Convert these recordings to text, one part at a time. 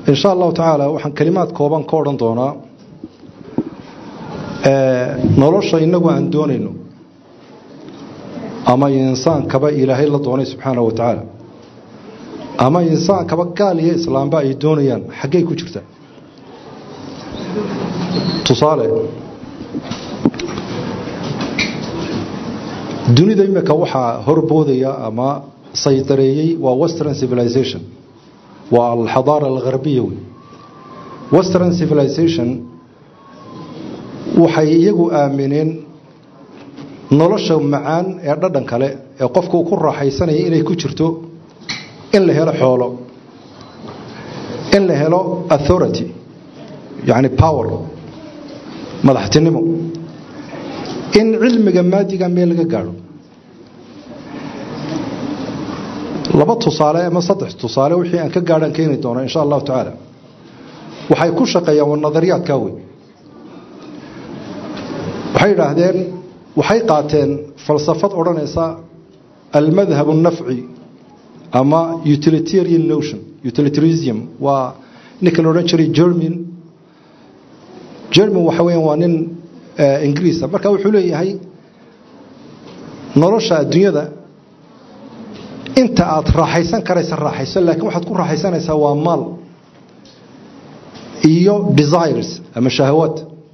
in sha allahu tacaala waxaan kelimaad kooban ka odhan doonaa nolosha inagu aan doonayno ama insaankaba ilaahay la doonay subxaanahu wa tacaala ama insaankaba gaal iyo islaamba ay doonayaan xaggay ku jirta tusaale dunida imika waxaa horboodaya ama saydareeyey waa western civilization waa alxadaara algarbiya wey western civilization waxay iyagu aamineen nolosha macaan ee dhadhan kale ee qofku ku raaxaysanaya inay ku jirto in la helo xoolo in la helo authority yani power madaxtinimo in cilmiga maadiga meel laga gaadho laba tusaale ama saddex tusaale wixii aan ka gaadhaan keeni doono insha allahu tacaala waxay ku shaqeeyaan waa nadariyaadkaa wey waxay idhaahdeen waxay qaateen falsafad odhanaysa almadhab الnafci ama utilitarian notion utilitarism waa ninka la odhan jiray german german waxa weeyaan waa nin ingiriisa marka wuxuu leeyahay nolosha adduunyada inta aad raaxaysan karaysa raaxayso laakiin waxaad ku raaxaysanaysaa waa maal iyo desires ama shahawaad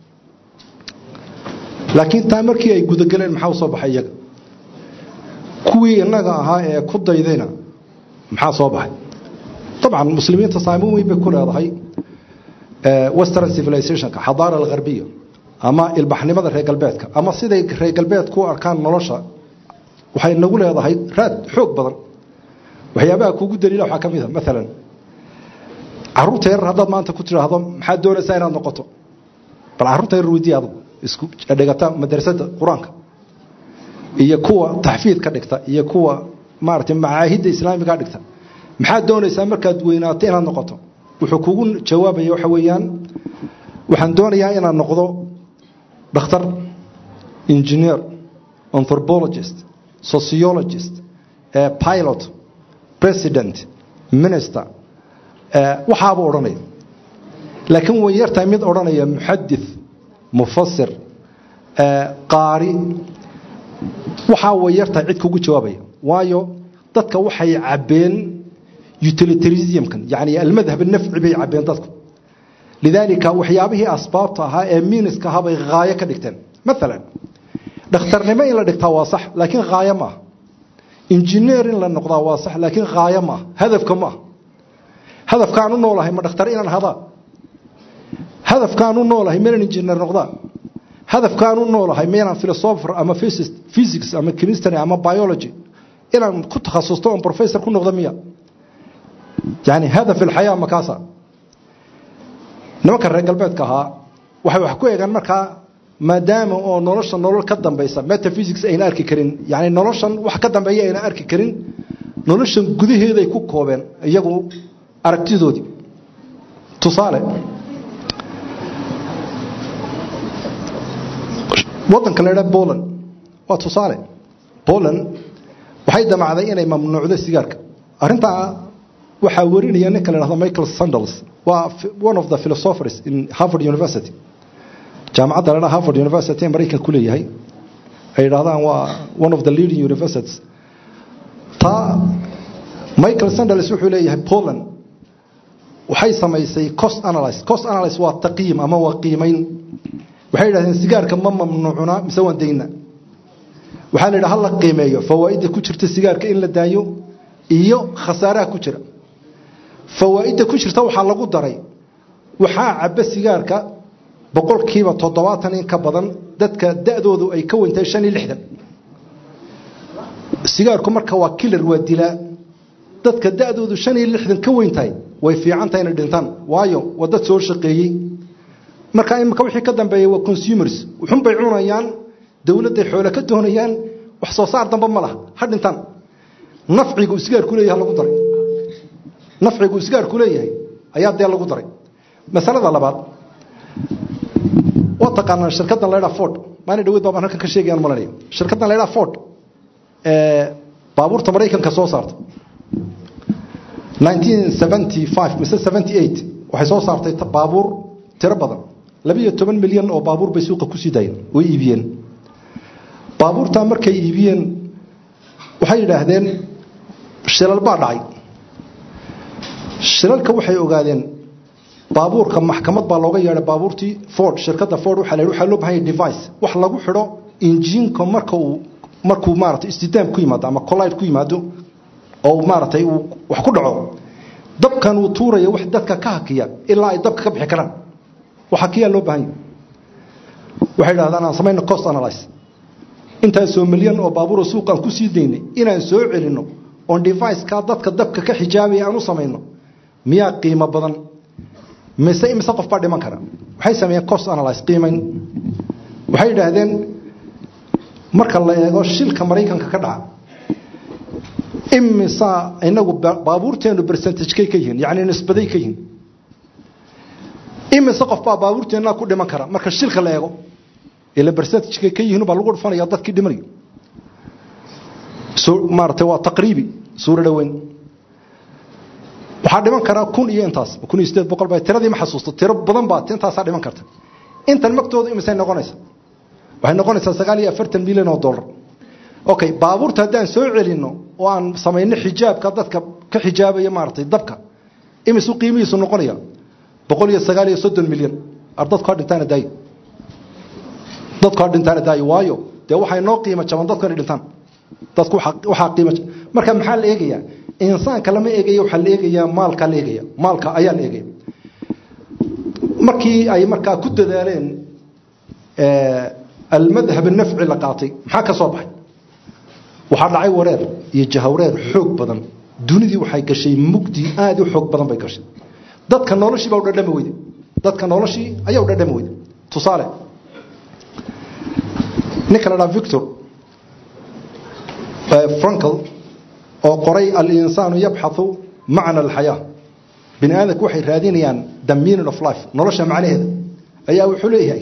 laakiin taa markii ay gudageleen maxaa usoo baxay iyaga kuwii innaga ahaa ee ku daydayna maxaa soo baxay dabcan muslimiinta saameyn weyn bay ku leedahay western civilizationka xadaara algarbiya ama ilbaxnimada reer galbeedka ama siday reer galbeedku u arkaan nolosha waxay nagu leedahay raad xoog badan waxyaabaha kugu daliila waxaa ka mid a maalan caruurta yarar haddaad maanta ku tidhaahdo maxaad doonaysaa inaad noqoto bal carruurta yarar weydiiy adugu isku dhigata madrasada qur-aanka iyo kuwa taxfiid ka dhigta iyo kuwa maaragtay macaahidda islaamiga dhigta maxaad doonaysaa markaad weynaato inaad noqoto wuxuu kugu jawaabaya waxa weeyaan waxaan doonayaa inaad noqdo dhakhtar engineer anthropologist sociologist pilot president minister waxaabuu odhanaya laakiin way yartahay mid odhanaya muxadith mufasir qaari waxaa way yartahay cid kugu jawaabaya waayo dadka waxay cabbeen utilitarismkan yani almadhab nafci bay cabbeen dadku lidaalika waxyaabihii asbaabta ahaa ee miiniska ahaa bay haayo ka dhigteen maalan dhakhtarnimo in la dhigtaa waa sax laakiin haayo maaha injineer in la noqdaa waa sax laakiin haayo maaha hadafka maaha hadafkaan u noolahay ma dhakhtar inaan hadaa hadafkaan u noolahay maynan injineer noqdaa hadafkaan u noolahay maynaan philosopher ama physics ama chemistry ama biology inaan ku takhasusto oon professor ku noqdo miya yani hadaf ilxayaa makaasa nimanka reer galbeedka ahaa waxay wax ku eegaan markaa maadaama oo nolosha nolol ka dambaysa metaphysics ayna arki karin yani noloshan wax ka dambeeya ayna arki karin noloshan gudaheeday ku koobeen iyagu aragtidoodii tusaale wadanka la idhaha poland waa tusaale poland waxay damacday inay mamnuucdo sigaarka arrintaa waxaa warinaya ninka la dhahdo michael sandals waa one of the philosophers in harvard university jaamacadda la dhaha harvard university ee maraykan ku leeyahay ay yidhahdaan waa one of the leading universities taa michael sandals wuxuu leeyahay poland waxay samaysay cost analyse cost analyse waa taqiim ama waa qiimayn waxay yidhahdeen sigaarka ma mamnuucuna mise waan dayna waxaa la yidhaha hala qiimeeyo fawaa'idda ku jirta sigaarka in la daayo iyo khasaaraha ku jira fawaa'idda ku jirta waxaa lagu daray waxaa cabba sigaarka boqolkiiba toddobaatan in ka badan dadka da'doodu ay ka weyntahay shan iyo lixdan sigaarku marka waa kilar waa dilaa dadka da'doodu shan iyo lixdan ka weyntahay way fiican tahay inay dhintaan waayo waa dad soo shaqeeyey marka imika wixii ka dambeeya waa consumers wuxunbay cunayaan dowladday xoole ka doonayaan wax soo saar dambe ma laha ha dhintaan nafcigu isgaarku leeyahay lagu daray nafcigu isgaarku leeyahay ayaa dee lagu daray masalada labaad waa taqaanaan shirkaddan la ydhaha ford maalin dhaweyd baabaan halkan ka sheegayaan malanaya shirkaddan la ydhaha ford ee baabuurta maraykanka soo saarta 1975 mise 78 waxay soo saartay baabuur tiro badan labiiyo toban milyan oo baabuur bay suuqa kusii daayeen way iibiyeen baabuurtaa markay iibiyeen waxay yidhaahdeen shilal baa dhacay shilalka waxay ogaadeen baabuurka maxkamad baa looga yeedhay baabuurtii ford shirkadda ford waxaa la yidhi waxaa loo bahan yahay device wax lagu xidho injiinka marka uu markuu maaragtay istidaam ku yimaado ama collide ku yimaado oo maaragtay uu wax ku dhaco dabkan uu tuuraya wax dadka ka hakiya ilaa ay dabka ka bixi karaan wax hakiyaa loo baahan yahay waxay yidhahdaan aan samayno cost analyze intaasoo milyan oo baabuuro suuqaan ku sii daynay inaan soo celinno oon devicekaa dadka dabka ka xijaabaya aan u samayno miyaa qiimo badan mise imise qof baa dhiman kara waxay sameeyeen cost analyze qiimayn waxay yidhaahdeen marka la eego shilka maraykanka ka dhaca imisa inagu baabuurteenu bercentage-kay ka yihiin yacni nisbaday ka yihiin imise qof baa baabuurteennaa ku dhiman kara marka shilka la eego ila bercentage-kay ka yihiin baa lagu dhufanaya dadkii dhimanayo maaratay waa taqriibi suuro dhoweyn waxaa dhiman karaa kun iyo intaas kun iyo sideed boqol ba tiradii ma xasuusto tiro badan baa intaasaa dhiman karta intan magtooda imisay noqonaysa waxay noqonaysaa sagaal iyo afartan milyan oo dollar okay baabuurta haddaan soo celinno oo aan samayno xijaabka dadka ka xijaabaya maaragtay dabka imisu qiimihiisu noqonaya boqol iyo sagaal iyo soddon milyan ar dadku ha dhintaana daayo dadku ha dhintaana daayo waayo dee waxay noo qiimo jaban dadku inay dhintaan dadku waxaa qiimo marka maxaa la eegayaa insaanka lama eegaya waxaa la eegayaa maalkaa la eegaya maalka ayaa la eegaya markii ay markaa ku dadaaleen almadhab nafci la qaatay maxaa ka soo baxay waxaa dhacay wareer iyo jahawreer xoog badan dunidii waxay gashay mugdi aad u xoog badan bay gashay dadka noloshii baa u dhadhami weyde dadka noloshii ayaa u dhadhami weyde tusaale ninka la dhaha victor frankl oo qoray alinsaanu yabxathu macna alxayaa bini aadamku waxay raadinayaan the meaning of life nolosha macnaheeda ayaa wuxuu leeyahay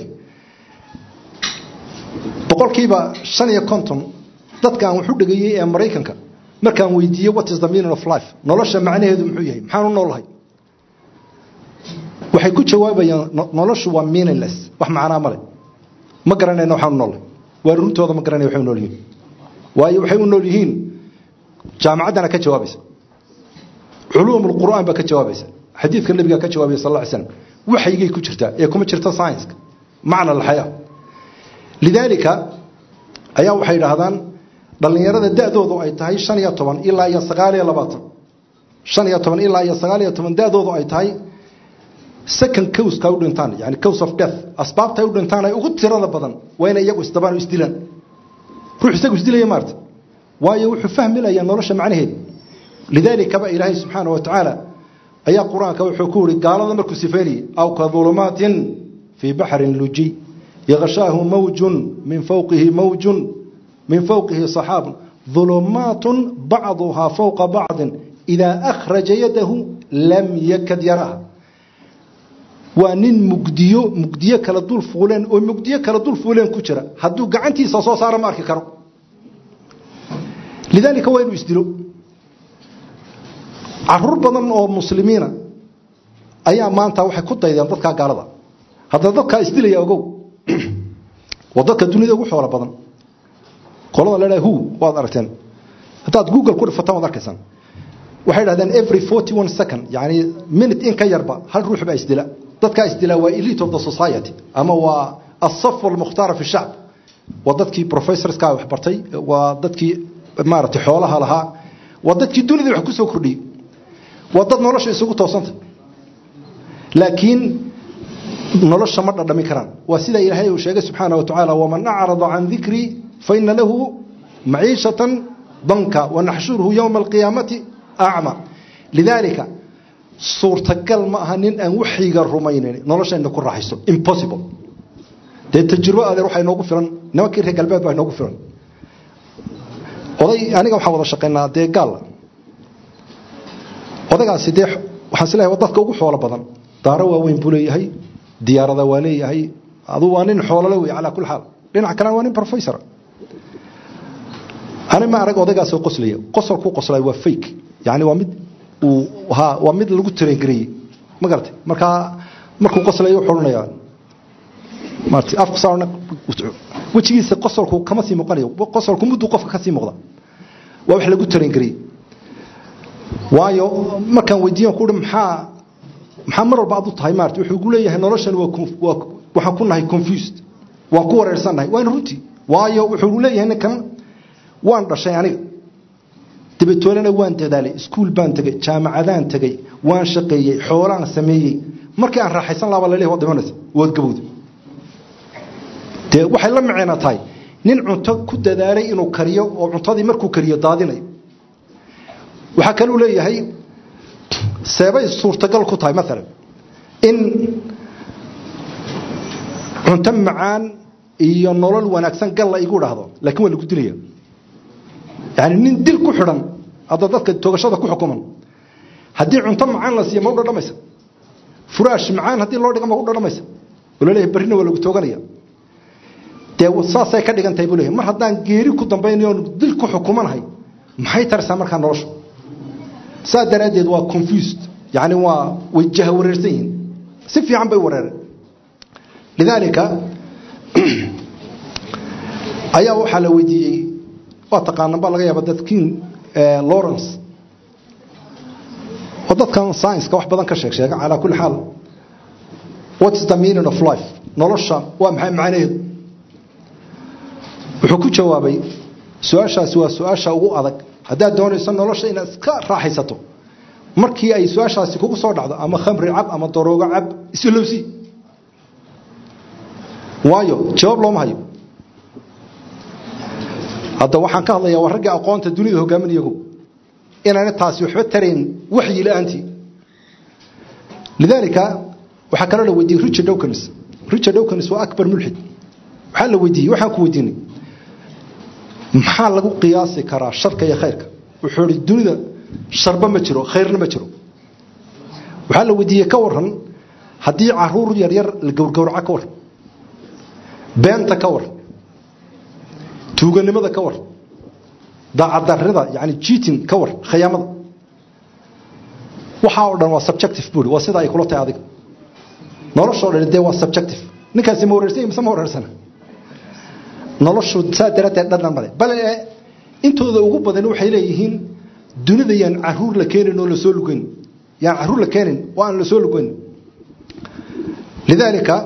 boqolkiiba shan iyo konton dadka aan waxu dhegayey ee maraykanka markaan weydiiyey what is the meaning of life nolosha macnaheedu muxuu yahay maxaan u noolahay waxay ku jawaabayaan noloshu waa meaningless wax macnaa male ma garanayna waxaan u noolahay waa runtooda ma garanaya waxay u nool yihiin waayo waxay u nool yihiin jaamacaddana ka jawaabaysa culuum alqur'aan baa ka jawaabaysa xadiidka nebigaa ka jawaabaya sal alla ly slam waxaygay ku jirtaa ee kuma jirta scienska macna alxayaa lidaalika ayaa waxay idhaahdaan dhallinyarada da-doodu ay tahay shan iyo toban ilaa iyo sagaal iyo labaatan shan iyo toban ilaa iyo sagaal iyo toban da-doodu ay tahay second cowska u dhintaan yani cows of death asbaabta ay u dhintaan ay ugu tirada badan waa inay iyagu isdabaan o isdilaan ruux isagu isdilaya maarta waayo wuxuu fahmilayaa nolosha macnaheeda lidaalikaba ilaahay subxaana wa tacaala ayaa qur-aanka wuxuu ku yihi gaalada markuu sifeynayay aw ka dulumaatin fii baxrin lujiy yashaahu mawjun min fowqihi mawjun min fowqihi saxaab ulumaat bacduhaa fowqa bacdin idaa akhraja yadahu lam yakad yaraha waa nin mugdiyo mugdiyo kala dul fuuleen oo mugdiyo kala dul fuuleen ku jira hadduu gacantiisa soo saaro ma arki karo lidaalika waa inuu isdilo caruur badan oo muslimiina ayaa maanta waxay ku daydeen dadkaa gaalada haddana dadkaa isdilaya ogow waa dadka dunida ugu xoolo badan qolada la dhaha hu waad aragteen haddaad google ku dhifataan waad arkaysaan waxay dhahdeen every forty one second yani minute in ka yarba hal ruux baa isdila dadkaa isdila waa elite of the society ama waa asaf almukhtaara fi shacb waa dadkii professorska wax bartay waa dadkii maaragtay xoolaha lahaa waa dadkii dunida wax ku soo kordhiyey waa dad nolosha isugu toosanta laakiin nolosha ma dhadhami karaan waa sida ilaahay uu sheegay subxaana wa tacaala waman acrada can dikrii faina lahu maciishatan danka wanaxshuruhu yowma alqiyaamati acma lidaalika suurtagal ma aha nin aan waxyiga rumaynin noloshayna ku raaxayso impossible dee tajribo adeer waxaa inoogu filan nimankii reer galbeed baa inoogu filan oday aniga waxaan wada shaqaynaa dee gaal odaygaasi dee waxaan is leeyahay dadka ugu xoolo badan daaro waaweyn buu leeyahay diyaarada waa leeyahay aduu waa nin xoolole wey calaa kuli xaal dhinac kalena waa nin professor ani ma arag odaygaasoo qoslaya qosolkuu qoslay waa fake yani waa mid uu ha waa mid lagu tarengareeyey ma garatay markaa markuu qoslayo wuxuu odhanayaa maartay afku saarna wejigiisa qosolku kama sii muuqanayo qosolku mudduu qofka ka sii muuqda waa wax lagu taran gariyey waayo markaan weydiiyan ku maxaa maxaa mar walba aad u tahay maarta wuxuu gu leeyahay noloshan waa waa waxaan ku nahay confused waan ku wareersannahay waana runtii waayo wuxuu leeyahay ninkan waan dhashay aniga dabatoolena waan dadaalay iskuul baan tegey jaamacadaan tegey waan shaqeeyey xoolaan sameeyey markii aan raaxaysan laaba laleeyahay waad dhimanaysa waad gabowda dee waxay la micina tahay nin cunto ku dadaalay inuu kariyo oo cuntadii markuu kariyo daadinayo waxaa kaluu leeyahay seebay suurtagal ku tahay maalan in cunto macaan iyo nolol wanaagsan gal la igu dhahdo laakiin waa lagu dilaya yani nin dil ku xidhan hadda dadka toogashada ku xukuman haddii cunto macaan la siiya ma u dhadhamaysa furaash macaan haddii loo dhiga ma u dhadhamaysa oo laleeyahay barrina waa lagu tooganaya dee saasay ka dhigan tahay buu leeyahay mar haddaan geeri ku dambaynayo oon dil ku xukumanahay maxay taraysaa markaa nolosha saa daraaddeed waa confused yani waa way jaha wareersan yihiin si fiican bay wareereen lidaalika ayaa waxaa la weydiiyey waa taqaanan baa laga yaaba dadkiin lawrence oo dadkan science-ka wax badan ka sheeg sheega calaa kulli xaal what is the meaning of life nolosha waa maxay macnaheedu wuxuu ku jawaabay su-aashaasi waa su-aasha ugu adag haddaad doonayso nolosha inaad iska raaxaysato markii ay su-aashaasi kugu soo dhacdo ama khamri cab ama daroogo cab isilowsi waayo jawaab looma hayo hadda waxaan ka hadlayaa waa raggii aqoonta dunida hogaaminayagu inaana taasi waxba tarayn waxyi la-aantii lidaalika waxaa kaloo la weydiiyey richard dowkins richard dowkins waa akbar mulxid waxaa la weydiiyey waxaan ku weydiinay maxaa lagu qiyaasi karaa sharka iyo khayrka wuxuu ihi dunida sharba ma jiro khayrna ma jiro waxaa la weydiiyey ka waran haddii caruur yaryar la gowrgowraco ka waran beenta ka waran tuuganimada ka waran dacadarida yani jiitin ka waran khayaamada waxaa oo dhan waa subjective buuri waa sida ay kula tahay adiga noloshoo dhan dee waa subjective ninkaasi ma wareersanya mise ma wareersana noloshu saa daraaddeed dhadhan male bale intooda ugu badan waxay leeyihiin dunida yaan caruur la keenin oo lasoo lugeyn yaan caruur la keenin oo aan lasoo lugeyn lidaalika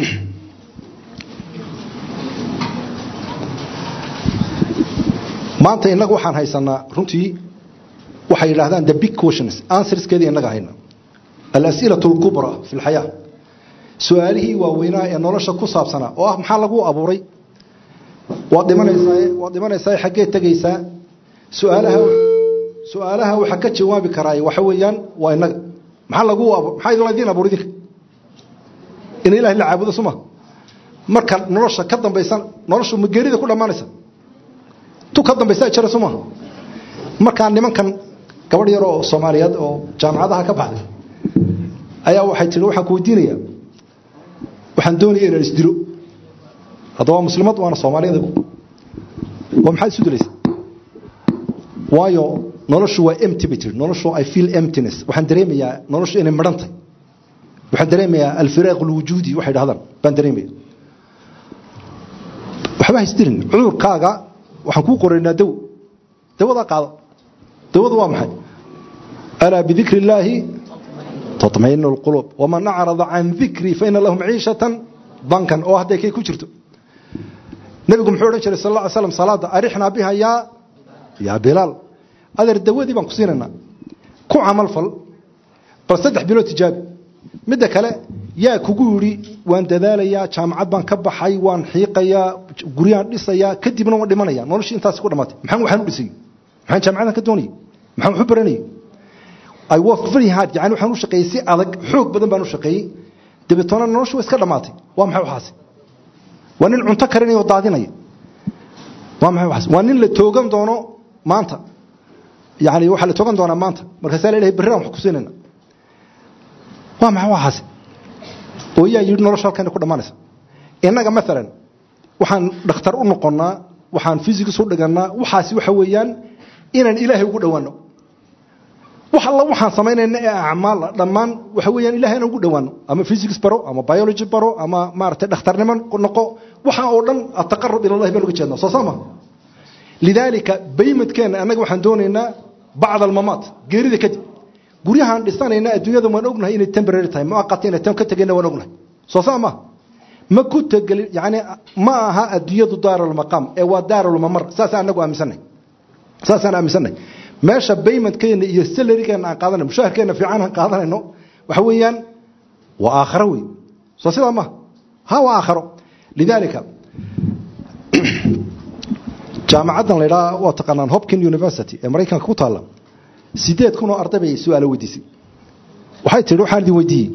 maanta innagu waxaan haysanaa runtii waxay yidhaahdaan the big questions answerskeedii innaga hayna alas'ilatu alkubra fi lxayaa su-aalihii waaweynaa ee nolosha ku saabsanaa oo ah maxaa lagu abuuray waad dhimanaysaa waad dhimanaysaa xaggee tegaysaa su-aalaha su-aalaha waxa ka jawaabi karaa waxa weeyaan waa inaga maxaa lagu maxaa laydin abuur idinka in ilaahay la caabudo suma marka nolosha ka dambaysan noloshu ma geerida ku dhammaanaysa tu ka dambaysa jira suma markaa nimankan gabadh yar oo soomaaliyeed oo jaamacadaha ka baxday ayaa waxay tihi waxaan ku weydiinayaa waxaan doonaya inaan isdilo haddaba waa muslimad waana soomaaliyada waa maxaad isu dilaysa waayo noloshu waa empty bay tiri noloshu i feel emptiness waxaan dareemayaa noloshu inay madhantay waxaan dareemayaa alfiraaq alwujuudi waxay dhahdaan baan dareemaya waxba ha isdilin cudurkaaga waxaan kuu qoraynaa dawo dawadaa qaada dawadu waa maxay alaa bidikri illaahi taطmainu اlquluub waman acrada can dikrii faina lahu maciishatan dankan oo hadday kay ku jirto nebigu muxuu odhan jiray sal lla ly slam salaada arixnaa biha yaa yaa bilaal adeer dawadii baan ku siinaynaa ku camal fal bal saddex bilood tijaabi midda kale yaa kugu yidhi waan dadaalayaa jaamacad baan ka baxay waan xiiqayaa guryaan dhisayaa kadibna waan dhimanaya noloshii intaasi ku dhamaatay maxaan waxaan u dhisay maxaan jaamacadan ka doonayay maxaan wax u baranayay I worked very hard yani waxaan u shaqeeyey si adag xoog badan baan u shaqeeyey dabeetona noloshu waa iska dhamaatay waa maxay waxaasi waa nin cunto karinaya oo daadinaya waa maxay waxaasi waa nin la toogan doono maanta yani waxaa la toogan doonaa maanta markaasaa la ilahay berri aan wax ku siinayna waa maxay waxaasi oo yaa yidhi nolosha halkan ku dhammaanaysa innaga maalan waxaan dhakhtar u noqonnaa waxaan physics u dhigannaa waxaasi waxa weeyaan inaan ilaahay ugu dhowaano wax alla waxaan samaynayna ee acmaal dhammaan waxa weeyaan ilahay inaan ugu dhowaano ama physics baro ama biology baro ama maaragtay dhakhtarnimo noqo waxaan oo dhan ataqarub ila allahi baan uga jeednaa soo sama lidaalika baymadkeenna annaga waxaan doonaynaa bacd almamaat geerida kadib guryahaan dhisanayna adduunyada waan ognahay inay temporary tahay muaqata inay tan ka tegayna waan ognahay soo sama ma ku tegelin yani ma aha adduunyadu daarulmaqaam ee waa daarulmamar saasaan anagu aaminsanay saasaan aaminsanay meesha baymentkeena iyo salarigeenna aan qaadanayno mushaharkeenna fiican aan qaadanayno waxa weeyaan waa aakharo wey soo sidaa maha ha waa aakharo lidaalika jaamacaddan la idhaha waa taqaanaan hopkin university ee maraykanka ku taalla sideed kun oo arday bay su-aalo weydiisay waxay tihi waxaan idin weydiiyey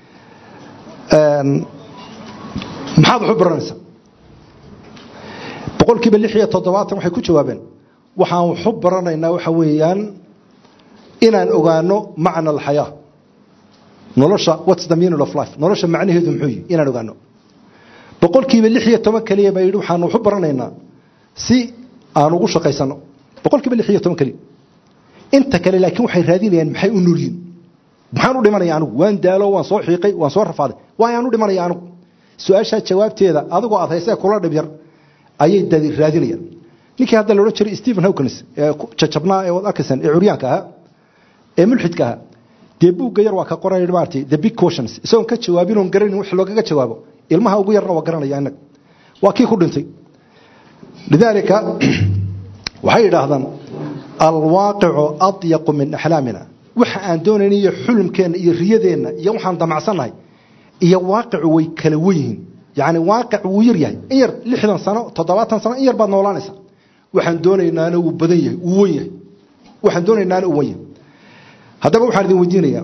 maxaad wax u baranaysaa boqolkiiba lix iyo toddobaatan waxay ku jawaabeen waxaan wax u baranaynaa waxa weeyaan inaan ogaano macna alxayaa nolosha what's the meaning of life nolosha macnaheedu muxuu yihi inaan ogaano boqolkiiba lix iyo toban keliya baa yidhi waxaan wax u baranaynaa si aan ugu shaqaysano boqolkiiba lix iyo toban keliya inta kale laakiin waxay raadinayaan maxay u nolyiin maxaan u dhimanaya anigu waan daalo waan soo xiiqay waan soo rafaaday waayaan u dhimanaya anigu su-aashaa jawaabteeda adigoo aad haysee kula dhibyar ayay dadi raadinayaan ninkii hadda la odhan jiray stephen hawkins ee jajabnaa ee wad arkaysaan ee curyaanka ahaa ee mulxidka ahaa dee buugga yar waa ka qoray maartay the big questions isagoon ka jawaabin oon garanin wax loogaga jawaabo ilmaha ugu yarna waa garanaya innaga waa kii ku dhintay lidaalika waxay yidhaahdaan alwaaqicu adyaqu min axlaamina waxa aan doonayna iyo xulumkeenna iyo riyadeenna iyo waxaan damacsannahay iyo waaqicu way kala wenyihiin yani waaqic wuu yar yahay in yar lixdan sano toddobaatan sano in yar baad noolaanaysa waxaan doonaynaana wuu badan yahay wuu wen yahay waxaan doonaynaana uu wen yahay haddaba waxaan idin weydiinayaa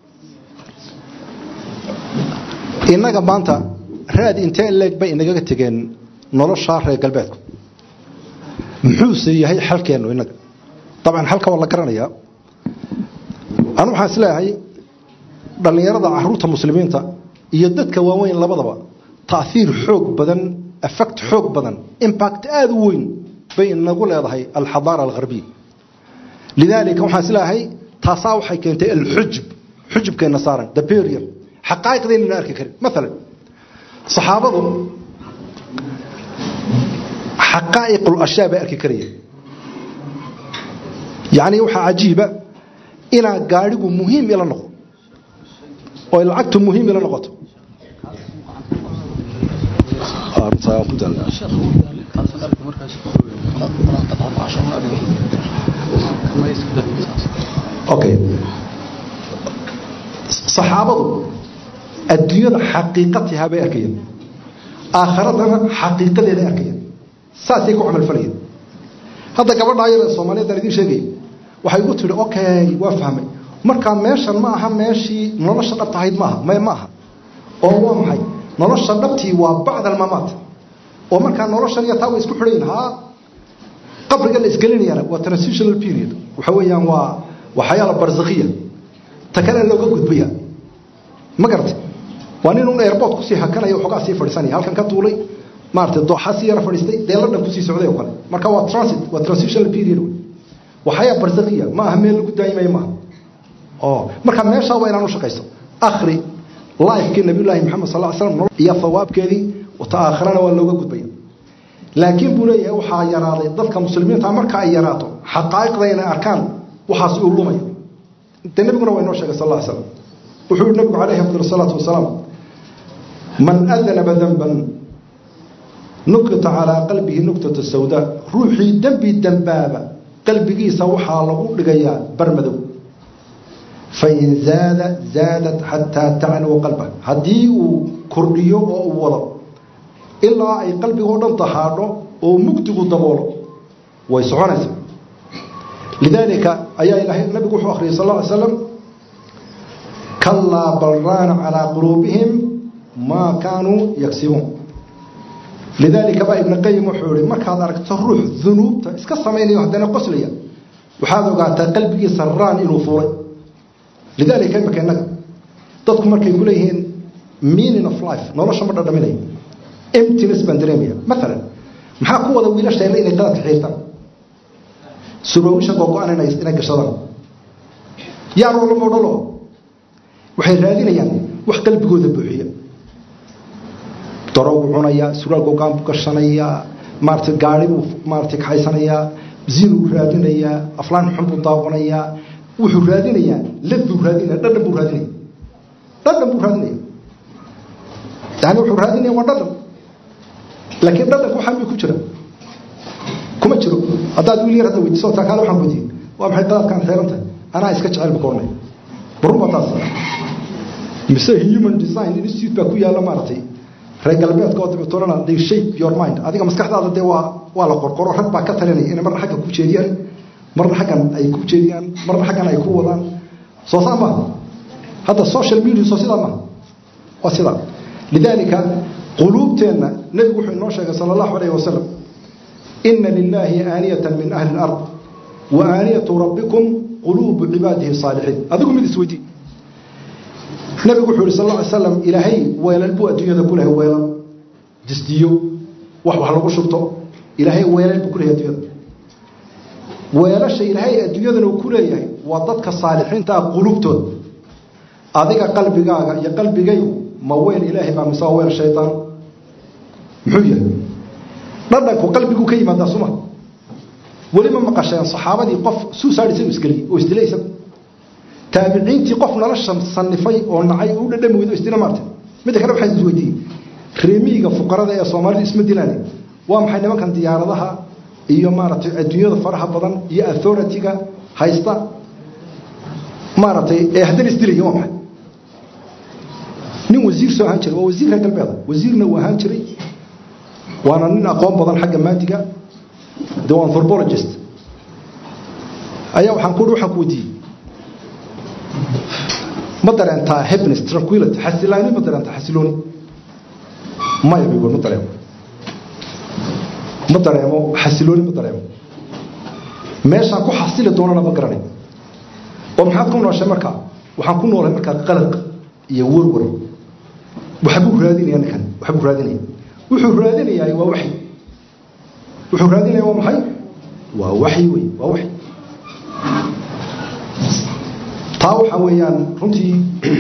innaga maanta raad intee leeg bay inagaga tegeen noloshaa reer galbeedku muxuuse yahay xalkeennu innaga dabcan xalka waa la garanayaa anu waxaan isleeyahay dhallinyarada caruurta muslimiinta iyo dadka waaweyn labadaba taiir xoog badan effect xoog badan impact aada u weyn bay inagu leedahay alxadaara alharbiya lidaalika waxaan isleeyahay taasaa waxay keentay alxujub xujubkeenna saaran the period xaqaa'iqdeennana arki karin maalan saxaabadu xaqaa'iqul ashyaa bay arki karayeen yacni waxaa cajiiba inaa gaadhigu muhiim ila noqdo oo lacagtu muhiim ila noqoto okay saxaabadu adduunyada xaqiiqatihaa bay arkayeen aakharadana xaqiiqadeeday arkayeen saasay ku camal falayeen hadda gabadha ayada soomaaliyeed aan idiin sheegaya waxay igu tidhi okay waa fahmay markaa meeshan ma aha meeshii nolosha dhabta ahayd maaha may ma aha oo waa maxay nolosha dhabtii waa bacd almamaat oo markaa noloshan iyo taa way isku xidhayin haa qabriga la isgelinayana waa transitional period waxa weeyaan waa waa xayaala barzakhiya ta kale looga gudbaya ma garatay waa nin un airport kusii hakanaya waxoogaa sii fadhiisanaya halkan ka duulay maaragtay dooxa sii yara fadhiistay deelo dhan kusii socday oo kale marka waa transit waa transitional period waa xayaa barzakhiya ma aha meel lagu daayimayo maaha oo marka meeshaa waa inaan u shaqayso akhri lifekii nabiyullaahi maxamed sal ly slam iyo hawaabkeedii ta aakharana waa looga gudbaya laakiin buu leeyahay waxaa yaraaday dadka muslimiinta marka ay yaraato xaqaa'iqda inay arkaan waxaas uu lumaya de nebiguna waa inoo sheegay sal ly slam wuxuu yihi nabigu calayhi afdal salaatu wasalaam man adanaba danban nukita calaa qalbihi nuktata sawdaa ruuxii dembi dembaaba qalbigiisa waxaa lagu dhigayaa barmadow fain zaada zaadat xataa tacnuwa qalba haddii uu kordhiyo oo uu wado ilaa ay qalbigoo dhan dahaadho oo mugdigu daboolo way soconaysaa lidaalika ayaa ilaahay nabigu wuxuu akhriyay sal ly slam kalaa bal raana calaa quluubihim maa kaanuu yagsibuun lidaalika baa ibn qayim wuxuu ihi markaad aragto ruux dunuubta iska samaynayo haddana qoslaya waxaad ogaataa qalbigiisa raan inuu fuulay lidaalika imaka innaga dadku markay ku leeyihiin meaning of life nolosha ma dhadhaminayo emptiness baan dareemaya maalan maxaa ku wada wiilasheenna inay qaladka xiirtaan suroowisha googo-an inay gashadaan yaa roolo modhalo waxay raadinayaan wax qalbigooda buuxiya daro buu cunayaa surwaal gogaan buu gashanayaa maarata gaari buu maarata kaxaysanayaa zinuu raadinayaa aflaan xun buu daawanayaa wuxuu raadinayaa lad buu raadinaya dhadhan buu raadinaya dhadhan buu raadinaya yani wuxuu raadinaya waa dhadhan laakiin dhadhanku waxaan bay ku jira kuma jiro haddaad wiil yar hadda weydiiso taa kaale waxaan weydiiyey waa maxay dadaadkaan xeeran tahay anaa iska jecel buu ka odhanaya barun baa taas mise human design institute baa ku yaalla maaragtay reer galbeedka oo dabeetolana they shape your mind adiga maskaxdaada dee waa waa la qorqoro rag baa ka talinaya inay marna xagga ku jeediyaan marna xaggan ay ku jeediyaan marna xaggan ay ku wadaan soo saa maaha hadda social media soo sidaa maaha waa sidaa lidaalika quluubteenna nebigu wuxuu inoo sheegay sala allahu alayhi wasalam ina lilaahi aaniyatan min ahli alard wa aaniyatu rabbikum quluubu cibaadihi saalixiin adigu mid isweydii nabigu wuxuu yhi sal lla ly slam ilaahay weelal buu adduunyada ku lehay weelal disdiyo wax wax lagu shubto ilaahay weelal buu ku lehay adduunyada weelasha ilaahay adduunyadana uu ku leeyahay waa dadka saalixiinta ah quluubtooda adiga qalbigaaga iyo qalbigaygu ma weel ilaahay baa mise waa weel shaydaan muxuu yahay dhadhanku qalbiguu ka yimaadaa suma welima maqasheen saxaabadii qof suusaad isagu isgeliyey oo isdilay isagu taabiciintii qof nolosha sanifay oo nacay u dhadhami weydo isdila maartay midda kale waxaan isweydiiyey reemiyiga fuqarada ee soomaalida isma dilaane waa maxay nimankan diyaaradaha iyo maaragtay adduunyada faraha badan iyo authority-ga haysta maaragtay ee haddana isdilaya waa maxay nin wasiir soo ahaan jiray waa wasiir reer galbeeda wasiirna uu ahaan jiray waana nin aqoon badan xagga maadiga de waa anthropologist ayaa waxaan ku waxaan ku weydiiyey ma dareentaa happiness tranquility xasilaani ma dareentaa xasilooni maya bigo ma dareemo ma dareemo xasilooni ma dareemo meeshaan ku xasili doonana ma garanay oo maxaad ku nooshay markaa waxaan ku noolay markaa qalaq iyo warwar waxbuu raadinaya ninkan waxbuu raadinaya wuxuu raadinayaa waa waxyi wuxuu raadinaya waa maxay waa waxyi wey waa waxyi taa waxaa weeyaan runtii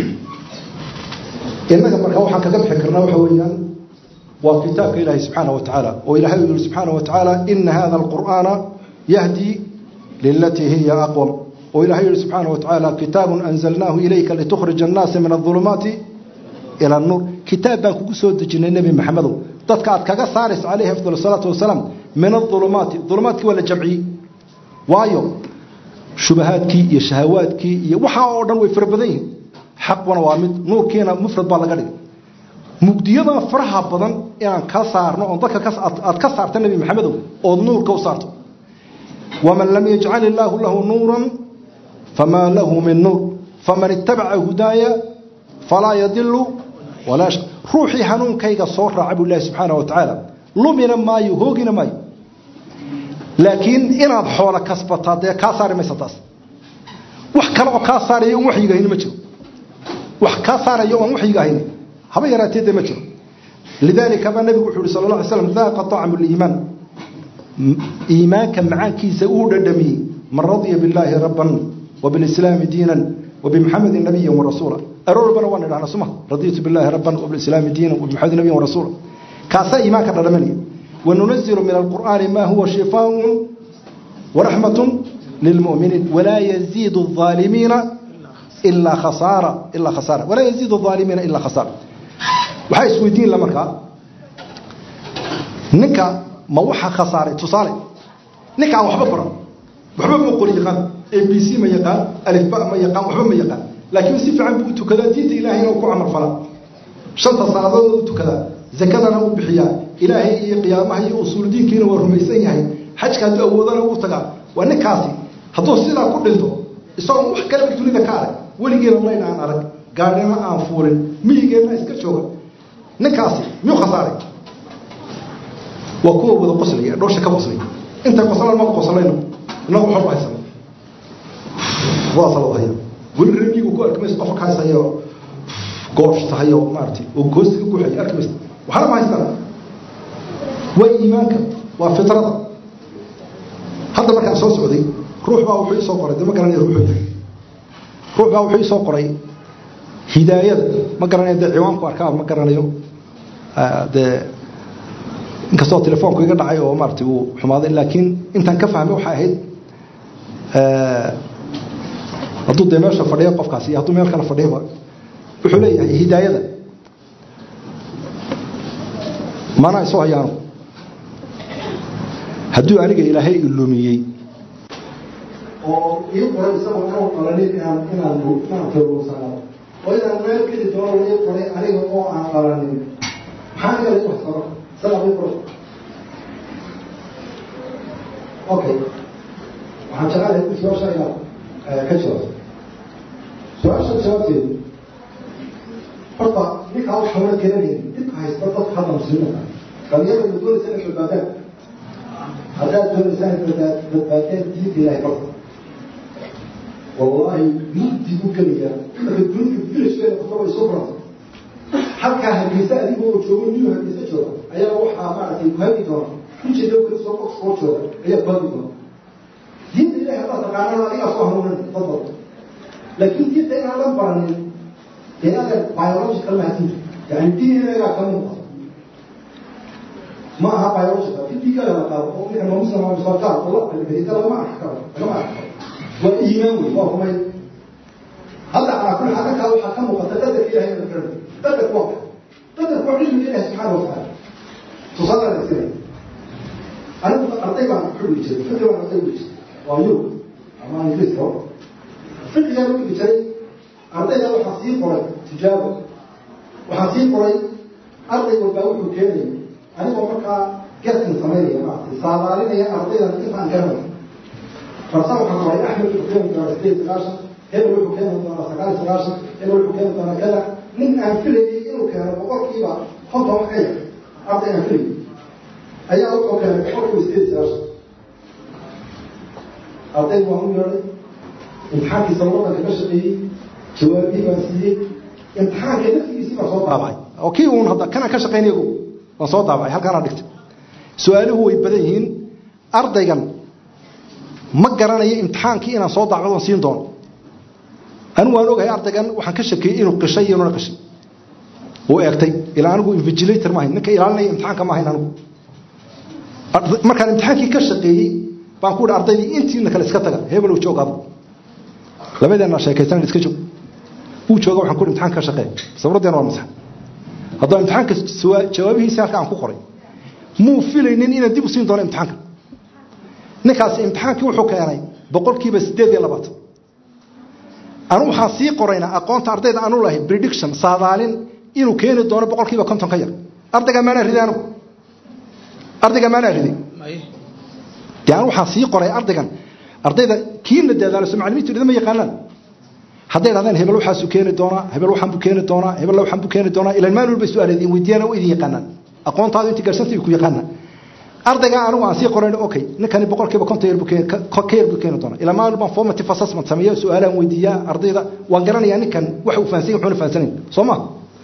innaga markaa waxaan kaga bixi karnaa waxa weeyaan waa kitaabka ilaahay subxaana wa tacaala oo ilahay uu yihi subxaana wa tacaala ina hada alqur'aana yahdi lilatii hiya aqwam oo ilahay yihi subxaana wa tacaala kitaabun anzalnaahu ilayka litukhrija annaasa min adulumaati ila anuur kitaab baan kugu soo dejinay nebi maxamedow dadka aad kaga saaraysa calayhi afdal salaatu wasalaam min adulumaati dulumaadkii waa la jamciyey waayo shubahaadkii iyo shahawaadkii iyo waxaa oo dhan way fara badan yihiin xaquna waa mid nuurkiina mufrad baa laga dhigay mugdiyadana faraha badan inaan ka saarno oon dadka aad ka saarta nebi maxamedow ood nuurka u saarto waman lam yajcal illaahu lahu nuuran famaa lahu min nuur faman ittabaca hudaaya falaa yadilu walaa yashqa ruuxii hanuunkayga soo raaca buu ilahi subxaana wa tacaala lumina maayo hoogina maayo laakiin inaad xoolo kasbataa dee kaa saari maysa taas wax kale oo kaa saaraya on waxyiga hayni ma jiro wax kaa saaraya oon waxyiga hayni haba yaraatee dee ma jiro lidaalika baa nabigu wuxuu uhi sal la alay slam daaqa طacmu liimaan iimaanka macaankiisa uu dhadhamiyey man radya billaahi rabban وبالإسلام دينا وبمحمد نبيا ورسولا أرور بنا وانا نحن سمع رضيت بالله ربا وبالإسلام دينا وبمحمد نبيا ورسولا كاسا إيمانك الرمني وننزل من القرآن ما هو شفاء ورحمة للمؤمنين ولا يزيد الظالمين إلا خسارة إلا خسارة ولا يزيد الظالمين إلا خسارة وحي سويدين لمركا نكا ما وحا خسارة تصالي نكا وحبا برا وحبا مقول يقان a b c ma yaqaan alifba ma yaqaan waxba ma yaqaan laakiin si fiican buu u tukadaa diinta ilaahayna uu ku camal falaa shanta salaadood u tukadaa zakadana u bixiyaa ilaahay iyo qiyaamaha iyo usuuldiinkiina waa rumaysan yahay xajka hadduu awoodana uu tagaa waa ninkaasi hadduu sidaa ku dhinto isagoo wax kaleba dunida ka arag weligeena layn aan arag gaadhina aan fuulin miyigeenna iska jooga ninkaasi miyuu khasaaray waa kuwa wada qoslaya dhoosha ka qoslaya intay qoslaan ma qoslayno innagu waxba haysano haya weli remigu ku arki maysa qofa ka haysayo goosh tahayo maaragtay oo goostiga guxaya arki maysa waxna ma haystaan waa iimaanka waa fitrada hadda markaan soo socday ruux baa wuxuu isoo qoray de ma garanaya ruuxuu yahay ruux baa wuxuu isoo qoray hidaayada ma garanayo dee ciwaanku arkaa ma garanayo dee inkastoo telefoonku iga dhacay oo maaragtay uu xumaaday laakiin intaan ka fahmay waxay ahayd hadduu dee meesha fadhiyo qofkaasi iyo hadduu meel kale fadhiyoba wuxuu leeyahay hidaayada maanaa isoo hayaano hadduu aniga ilaahay ilumiyey oo ii qoray isagoo inuu qalanin inaan inaan inaan taruursanaado oo inaan meel geli doono ii qoray aniga oo aan qalanin maxaa aniga lagu hasaba isagaa ii qoray okay waxaan jecelahay ku su-aasha inaad ka jawaabto su-aasha jawaabteedu horta ninkaa waxaa la garanaynin dhibka haysta dadka hadda muslimiinta dhalinyarada ma doonaysa inay badbaadaan haddaad doonaysaa inay badbaadeen diinta ilahay barta wallahi mugdi buu gelayaa marka dunida vilashkeeda qofka way soo barata halkaa hargeysa adiga oo joogo new hargeysa jooga ayaa waxaa maaragtay kuhagi doona ujeeda kala soo oxford jooga ayaa kuhagi doona diinta ilahay haddaad taqaanana adigaa soo hanuunan dad badan laakiin diinta inaan la baranin dee adeer biological mahadinta yani dinagaa ka muuqata ma aha biological fidiga la qaado oo ninka muslim ama sarkaar oo la qalbiyay lagama arki karo lagama arki karo waa iimaan wey waa rumay hadda calaa kulli xaal halkaa waxaa ka muuqata qadarka ilahay la garan qadarku waa qadarku waa cilmiga ilahi subxaana watacaala tusaale la sinay anigu arday baan xuli jiray fikri baan arday uli jiray waa yurub ama ingiriiska fikrigaan u dhigi jiray ardayda waxaa sii qoray tijaabo waxaa sii qoray arday walbaa wuxuu keenaya anigoo markaa gaskin samaynaya maaragtay saadaalinaya ardaydan intaan garanay farsa waxaan qoray axmed wuxuu keeni doonaa sideed sagaashan hebel wuxuu keeni doonaa sagaal sagaashan hebel wuxuu keeni doonaa kada nin aan filayay inuu keeno boqolkiiba konton wax ka yar arday aan filayay ayaa wuxuu keenay boqolkiiba sideed sagaashan arday waan u yeedhay imtixaankiisa wadanka ka shaqeeyey jawaabihii baan siiyey imtixaanka naftigiisii baan soo daabacay oo kii uun hadda kanaan ka shaqaynay ogow waan soo daabacay halkaanaa dhigtay su-aaluhu way badan yihiin ardaygan ma garanayo imtixaankii inaan soo daacdo oon siin doono anigu waan ogahay ardaygan waxaan ka shakeeyey inuu qishay iyo inuna qishay uu eegtay ilaa anigu invigilator maahayn ninka ilaalinaya imtixaanka maahayn anigu markaan imtixaankii ka shaqeeyey baan ku ihi ardaydii intiina kale iska taga hebel uu joog adu labadeenna sheekaysanan iska joog uu jooga waxaan ku ihi imtixaanka ka shaqeey sawraddeena waa masax haddaba imtixaanka jawaabihiisi halka aan ku qoray muu filaynin inaan dib u siin doono imtixaanka ninkaasi imtixaankii wuxuu keenay boqolkiiba siddeed iyo labaatan anu waxaan sii qoraynaa aqoonta ardayda aanu lahay prediction saadaalin inuu keeni doono boqolkiiba konton ka yar ardayga maanaa riday anugu ardayga maanaa riday dee anu waxaan sii qoray ardaygan ardayda kiina dadaalaso macalimiintu idama yaqaanaan hadday dhahdeen hebel waxaasuu keeni doonaa hebel waxaan buu keeni doonaa hebel waxaan buu keeni doonaa ilan maalin walba su-aal idin weydiiyana waa idin yaqaanaan aqoontaadu intii garsantay ku yaqaanaan ardayga anigu aan sii qorayn okay ninkani boqolkiiba konton yar buu ka yar buu keeni doonaa ilaa maalin baan formative assessment sameeya su-aalaan weydiiyaa ardayda waan garanayaa ninkan waxa uu fahansan wuxuuna fahansanayn soo ma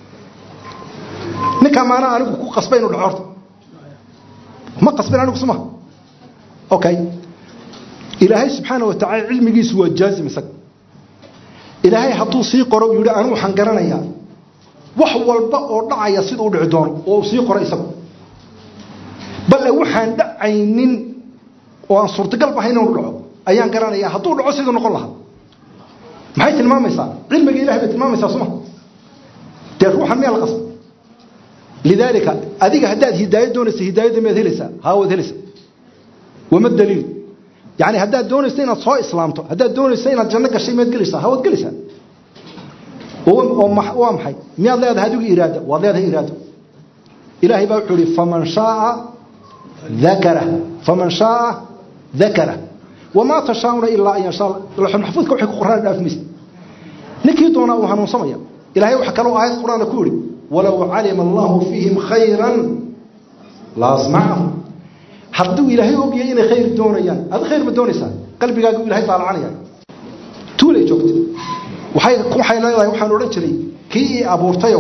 ninkan maana anigu ku qasbay inuu dhaco horta ma qasbin anigu suma okay ilaahay subxaana watacaala cilmigiisu waa jaazim isaga ilaahay hadduu sii qoro uu yidhi anigu waxaan garanayaa wax walba oo dhacaya sida u dhici doono oo uu sii qoro isagu balle waxaan dhacaynin oo aan suurtagal bahay inuu dhaco ayaan garanayaa hadduu dhaco siduu noqon lahaa maxay tilmaamaysaa cilmiga ilahay bay tilmaamaysaa suma dee ruuxan miyaa la qasba lidaalika adiga haddaad hidaayo doonaysa hidaayadda miyaad helaysaa haa waad helaysaa wama daliil yani haddaad doonaysa inaad soo islaamto haddaad doonaysa inaad janno gashay miyaad gelaysaa haa waad gelaysaa oo waa maxay miyaad leedahay adigu iraada waad leedahay iraado ilaahay baa wuxuu ihi faman shaaa dakara faman shaaa dakara wamaa tashaa'una ilaa an yashaa laxul maxfuudka waxay ku qoraan dhaaf maysa ninkii doonaa uu hanuunsamaya ilaahay waxa kaloo aayad quraana ku yidhi walow calima allahu fiihim khayran la asmacahum hadduu ilaahay ogyahay inay khayr doonayaan ad khayr ma doonaysaa qalbigaagu ilahay daalacanaya tuulay joogta waxay waxay leedahay waxaan odhan jiray kii ii abuurtayow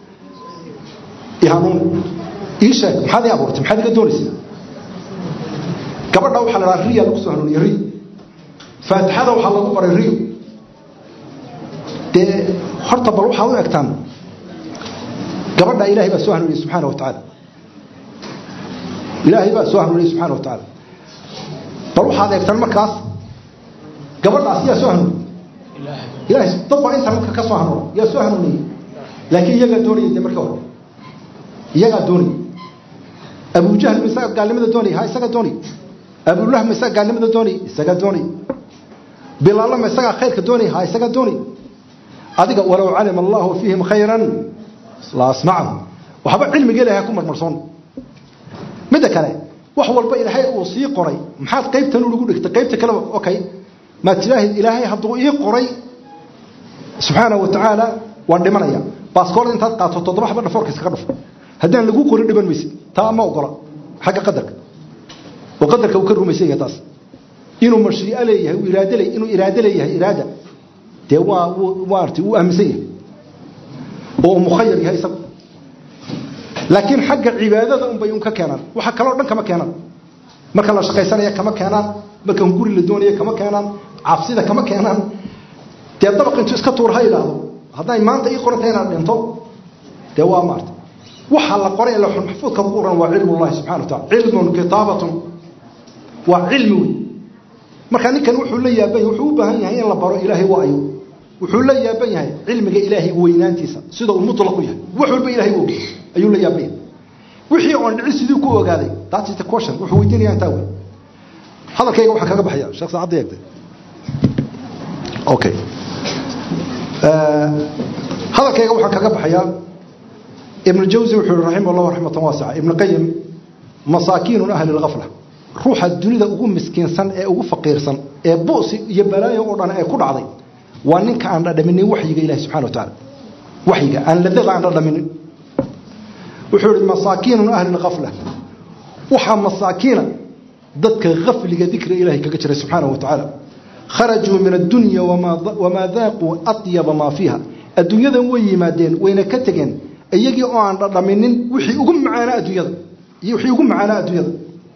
i hanuun ii sheeg maxaad ii abuurtay maxaad iga doonaysaa gabadha waxaa la dhaha riya lagu soo hanuuniye riyo faatixada waxaa lagu baray riyo dee horta bal waxaad u egtaan gabadha ilaahay baa soo hanuuniyey subxaana wa tacaala ilaahay baa soo hanuuniyey subxaana wa tacaala bal waxaad eegtaan markaas gabadhaas yaa soo hanuuniyey ilahay dad baa internetka ka soo hanuuna yaa soo hanuuniyey laakiin iyagaa doonayay de markii hore iyagaa doonayay abujahl ma isaga gaalnimada doonay ha isaga doonay abullah ma isaga gaalnimada doonay isaga doonay bilaalla ma isagaa khayrka doonay ha isaga doonay adiga walow calima allahu fiihim khayran la asmacahum waxba cilmiga ilahay ha ku marmarsoon midda kale wax walba ilaahay uu sii qoray maxaad qaybtan ugu dhigtay qaybta kaleba okay maad tidhaahid ilaahay hadduu ii qoray subxaana wa tacaala waan dhimanaya baaskoorda intaad qaato toddoba xaba dhafoorka iskaga dhufo haddaan lagu qorin dhiban maysid taa ma ogola xagga qadarka oo qadarka uu ka rumaysan yahay taas inuu mashriico leeyahay uu iraado le inuu iraado leeyahay iraada dee waa maarata uu aaminsan yahay oo mukhayar yahay isagu laakiin xagga cibaadada unbay un ka keenaan waxa kaloo dhan kama keenaan marka la shaqaysanaya kama keenaan marka guri la doonaya kama keenaan cabsida kama keenaan dee dabaq intuu iska tuur ha idhaahdo hadday maanta ii qorantay inaad dhinto dee waa maarta waxa la qoray lawxul maxfuudka ku qoran waa cilmu llahi subxana wa taala cilmun kitaabatun waa cilmi wey marka ninkan wuxuu la yaaban yahay wuxuu u baahan yahay in la baro ilaahay waa ayo wuxuu la yaaban yahay cilmiga ilaahay weynaantiisa sida uu mutlaq u yahay wax walba ilaahay og ayuu la yaaban yahay wixii oon dhici sidii ku ogaaday that is the question wuxuu weydiinaya intaa wey hadalkayga waxaan kaga baxaya sheekh saacadda eegtay okay hadalkayga waxaan kaga baxayaa ibn jawsi wuxuu yihi raximah allah raxmatan waasica ibn qayim masaakiinu ahli lghafla ruuxa dunida ugu miskiinsan ee ugu faqiirsan ee bu'si iyo balaayo oo dhan ay ku dhacday waa ninka aan dhadhaminin waxyiga ilahi subxana wa tacaala waxyiga aan ladada aan dhadhaminin wuxuu yihi masaakiinu ahli lghafla waxaa masaakiina dadka hafliga dikriga ilahay kaga jiray subxaana wa tacaala kharajuu min addunya wamaa daaquu atyaba maa fiiha adduunyadan way yimaadeen wayna ka tegeen iyagii oo aan dhadhaminin wixii ugu macaanaa adduunyada iyo wixii ugu macaanaa adduunyada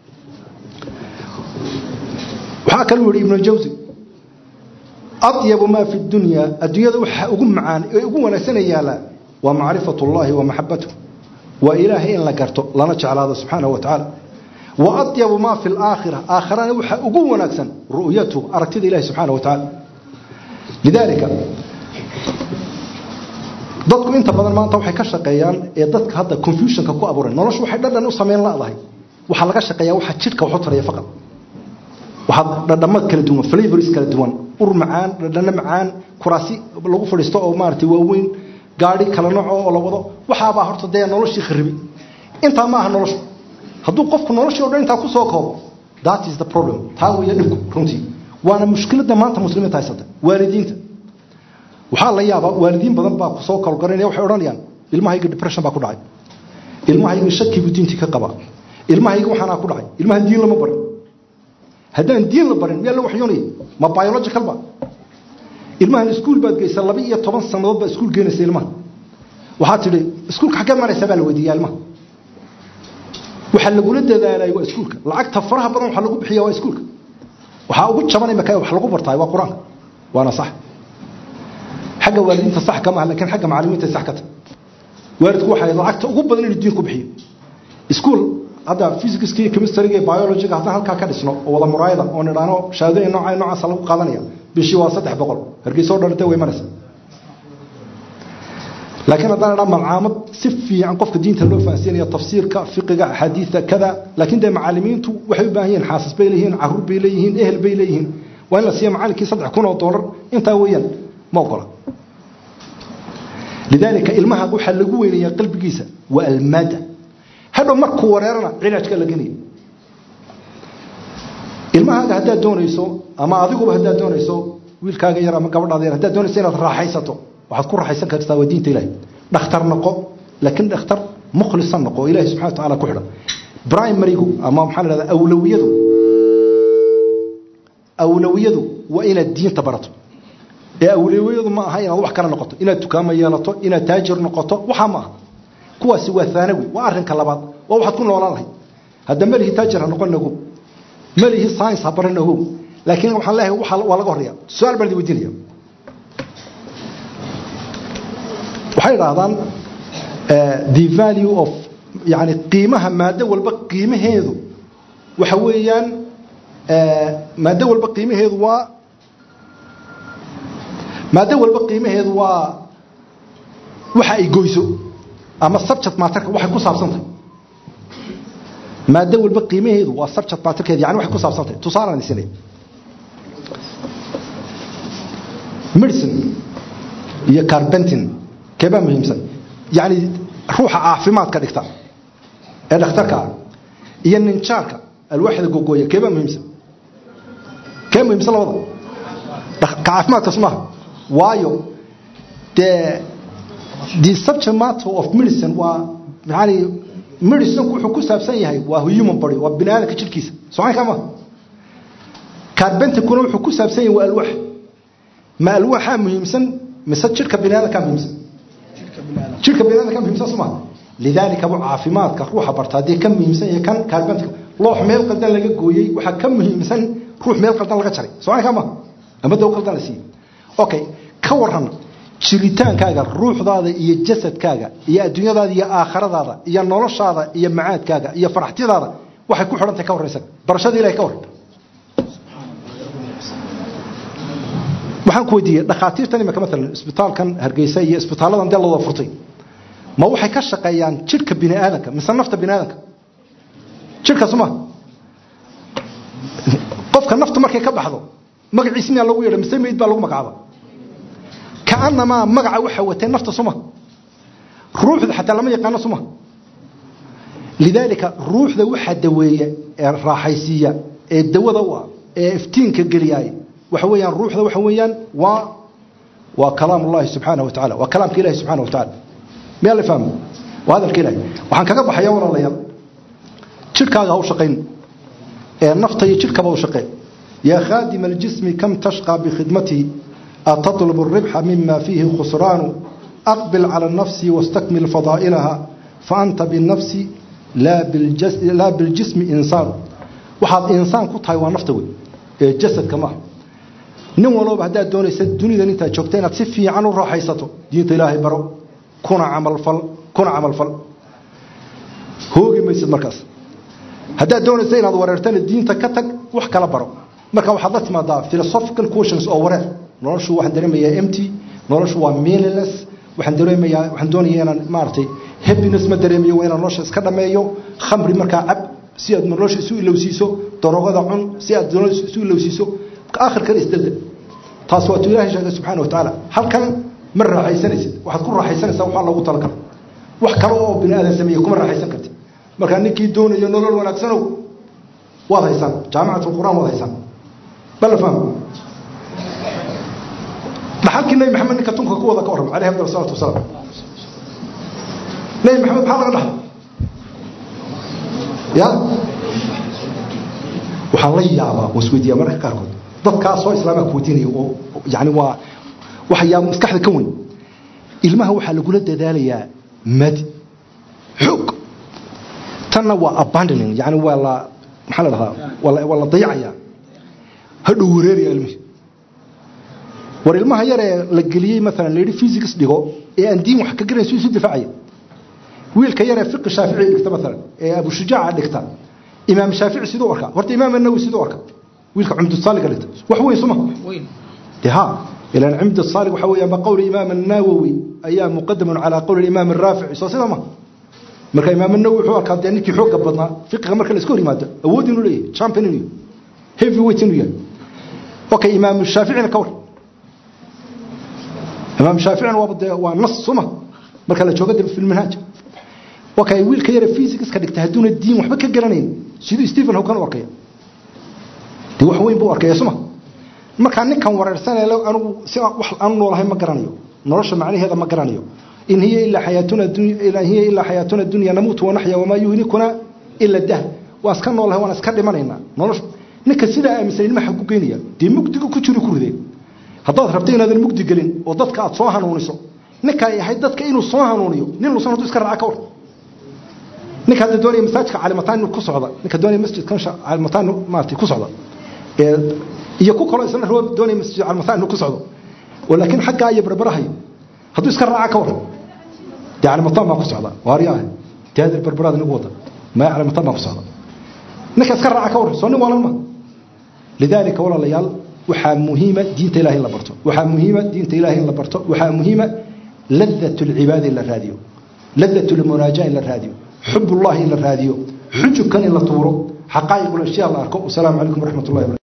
waxaa kaluu yihi ibnu jawsi atyabu maa fi dunya adduunyada waxa ugu macaan ee ugu wanaagsana yaallaa waa macrifat ullahi wa maxabatuh waa ilaahay in la garto lana jeclaado subxaanahu wa tacaala wa atyabu maa fi laakhira aakhirana waxaa ugu wanaagsan ru'yatu aragtida ilahi subxaana wa tacaala lidaalika dadku inta badan maanta waxay ka shaqeeyaan ee dadka hadda confusionka ku abuuran noloshu waxay dhadhan u samayn ladahay waxaa laga shaqeeyaa waxa jidhka waxu taraya faqad waxaad dhadhamad kala duwan flavors kala duwan ur macaan dhadhano macaan kuraasi lagu fadhiisto oo maaragtay waaweyn gaadhi kala nooco oo la wado waxaabaa horta dee noloshii kharibi intaa ma aha noloshu hadduu qofku noloshii o dhan intaa ku soo koobo that is the problem taa weeye dhibku runtii waana mushkiladda maanta muslimiinta haysata waalidiinta waxaa la yaabaa waalidiin badan baa kusoo kalgaranaya waxay odhanayaan ilmahayga depression baa ku dhacay ilmahayga shakigu diintii ka qaba ilmahayga waxaanaa ku dhacay ilmaha diin lama barin haddaan diin la barin miyaa la waxyoonaya ma biological ba ilmahan iskuul baad geysa laba iyo toban sannadood baad iskuul geenaysa ilmaha waxaad tidhi iskuulka xaggee maraysaa baa la weydiiyaa ilmaha waxaa lagula dadaalay waa iskuulka lacagta faraha badan waxaa lagu bixiya waa iskuulka waxaa ugu jaban imaka wax lagu bartaay waa qur-aanka waana sax xagga waalidiinta sax kama aha lakiin xagga macalimiinta sax ka tahay waalidku waxay lacagta ugu badan inuu diin ku bixiyo iskuul hadda physicska iyo chemistryga iyo biologyga haddaan halkaa ka dhisno oo wada muraayada oo nidhaano shahaadooyin nooca noocaasa lagu qaadanaya bishii waa saddex boqol hargeysa o dhan intee way maraysa laakiin haddaan idhaa malcaamad si fiican qofka diinta loo fahansiinaya tafsiirka fiqiga axaadiida kada laakiin dee macalimiintu waxay u baahan yihiin xaasas bay leeyihiin caruur bay leeyihiin ehel bay leeyihiin waa in la siiya macalinkii saddex kun oo doolar intaa weeyaan ma ogola lidaalika ilmaha waxaa lagu weynayaa qalbigiisa waa almaada hadhow markuu wareerana cilaajka la genaya ilmahaaga haddaad doonayso ama adiguba haddaad doonayso wiilkaaga yar ama gabadhaada yar haddaad doonayso inaad raaxaysato waxaad ku raaxaysan kartaa waa diinta ilahi dhakhtar noqo laakiin dhakhtar mukhlisan noqo oo ilahi subxana wa tacaala ku xidhan primarygu ama maxaa la dhahdaa awlawiyadu awlawiyadu waa inaad diinta barato ee awlawiyadu ma aha inaad wax kale noqoto inaad dukaamo yeelato inaad taajir noqoto waxaa ma aha kuwaasi waa aanawi waa arinka labaad waa waxaad ku noolaan lahayd hadda melihi taajir ha noqon ogow melihi science ha baran ogow laakiin waxaan leeyahay waa laga horreya su-aal baan idin weydiinaya waxay idhaahdaan the value of yani qiimaha maado walba qiimaheedu waxa weeyaan maado walba qiimaheedu waa maado walba qiimaheedu waa waxa ay goyso ama subject matterka waxay ku saabsantahay maado walba qiimaheedu waa subject matterkeeda yani waxay ku saabsantahay tusaalaan isinay medicine iyo carbentin keebaa muhiimsan yani ruuxa caafimaadka dhigta ee dhakhtarka ah iyo ninjaarka alwaaxda gogooya keebaa muhiimsan kee muhiimsan labada ka caafimaadkaas maaha waayo dee the subject matter of medicine waa yani medicinku wuxuu ku saabsan yahay waa human body waa bini aadamka jirkiisa socanka maaha carbentikuna wuxuu ku saabsan yahay waa alwaax ma alwaaxaa muhiimsan mise jirka bini aadamkaa muhiimsan jirka bini aadamkaa muhiimsan soo maaha lidaalika bu caafimaadka ruuxa barta haddii ka muhiimsan yahay kan carbentika loox meel qaldan laga gooyey waxaa ka muhiimsan ruux meel qaldan laga jaray socanka maaha ama daw qaldan la siiyey okay ka waran jiritaankaaga ruuxdaada iyo jasadkaaga iyo adduunyadaada iyo aakhiradaada iyo noloshaada iyo macaadkaaga iyo faraxtidaada waxay ku xidhantahay ka warraysa barashada ilahay ka warran waxaan ku weydiiyey dhakhaatiirtan imika maalan isbitaalkan hargeysa iyo isbitaaladan dee looda furtay ma waxay ka shaqeeyaan jidhka bini aadamka mise nafta bini aadamka jidhkaas ma qofka naftu markay ka baxdo magaciis miyaa lagu yeedha mise meyd baa lagu magacaaba kaanamaa magaca waxa watay nafta suma ruuxda xataa lama yaqaano suma lidaalika ruuxda waxaa daweeya ee raaxaysiiya ee dawada u ah ee iftiinka geliyaay waxa weeyaan ruuxda waxa weeyaan waa waa kalaam ullahi subxaanahu wa tacala waa kalaamka ilahi subxaana wa tacala miyaa la fahmo waa hadalka ilahi waxaan kaga baxaya walaalayaal jidhkaaga ha u shaqayn ee nafta iyo jidhkaba u shaqeen yaa khaadima aljismi kam tashqaa bikhidmatihi أتطلب الربح مما فيه خسران أقبل على النفس واستكمل فضائلها فأنت بالنفس لا بالجسم, لا بالجسم إنسان وحاد إنسان كتاي ونفتوي جسد كما nin walba haddaad doonaysa dunidan intaad joogta inaad si fiican u raaxaysato diinta ilaahay baro kuna camalfal kuna camalfal hoogi maysid markaas haddaad doonaysa inaad wareertana diinta ka tag wax kala baro marka waxaad la timaadaa philosophical questions oo wareer noloshu waxaan dareemayaa empty noloshu waa meaningless waxaan dareemayaa waxaan doonayaa inaan maaragtay happiness ma dareemayo waa inaan nolosha iska dhameeyo khamri markaa cab si aad nolosha isu ilowsiiso darogada cun si aad nolosha isu ilowsiiso aakhirkana isdalda taas waa tuu ilaahay sheegay subxaana wa tacaala halkan ma raaxaysanaysid waxaad ku raaxaysanaysaa waxaa loogu talagalay wax kale oo bini aadan sameeye kuma raaxaysan kartid markaa ninkii doonayo nolol wanaagsanow waad haysaan jaamicat alqur'aan waad haysaan bal la fahmo dhaxalkii nabi maxamed ninka tunka ku wada ka warram alayhi afdal salatu wasalaam nabi maxamed maxaa laga dhaxlay ya waxaan la yaabaa oo isweydiiyaa mararka qaarkood dadkaasoo islaamaa ku weydiinaya oo yani waa waxyaa maskaxda ka weyn ilmaha waxaa lagula dadaalayaa madi xoog tanna waa abandoning yani waa la maxaa la dhahdaa waa la dayacayaa hadhow wareeraya ilmihii war ilmaha yar ee la geliyey maalan la yidhi physics dhigo ee aan diin wax ka garanayso isu difaacaya wiilka yar ee fiqi shaafici dhigta maalan ee abu shujaaca dhigta imaam shaafici siduu arkaa horta imaam an-nawawi siduu arkaa wiilka cumdu saaliga dhigta wax weyn suma de ha ilaan cumdu saalig waxa weeyaan ba qowli imaam an-nawawi ayaa muqadamun calaa qowli imaam ar-raafici soo sida ma marka imaam an-nawawi wuxuu arkaa dee ninkii xoogga badnaa fiqiga marka la iska hor yimaado awood inuu leeyahay champion inuu heavy weight inuu yahay okay imaam shaaficina ka war imaam shaaficina waa dee waa nas suma marka la joogo dib fil manhaj okay wiilka yar physics ka dhigta haduuna diin waxba ka garanayn siduu Stephen Hawking u arkay de wax weyn buu arkay suma marka ninkan wareersan ee anigu si wax aan noolahay ma garanayo nolosha macnaheeda ma garanayo in hiya illa hayatuna dunya ila hiya illa hayatuna dunya namutu wa nahya wama yuhlikuna illa dah waa iska noolahay waan iska dhimanayna nolosha ninka sida aaminsan ilmaha xaq ku keenaya de mugdiga ku jiro ku rideen haddaad rabto inaadan mugdi gelin oo dadka aad soo hanuuniso ninka ay ahayd dadka inuu soo hanuuniyo nin luusan hadduu iska raaca ka war ninka hadda doonaya masaajidka caalimataan ku socda ninka doonaya masjidkan caalimataan maartay ku socda ee iyo ku kalo isna roob doonaya masjid caalimataan ku socdo walakin xagga ay barbarahay hadduu iska raaca ka war dee calimataan baan ku socda waari ah tiyaadir berberaad inagu wada maya calimataan baan ku socda ninka iska raaca ka warran soo nin waalan ma lidaalika walaalayaal waxaa muhiima diinta ilahay in la barto waxaa muhiima diinta ilahay in la barto waxaa muhiima ladat lcibaada in la raadiyo ladat lmunaaja in la raadiyo xub ullahi in la raadiyo xujubkan in la tuuro xaqaa'iq ulashyaa la arko wasalaamu calaykum waraxmat ullahi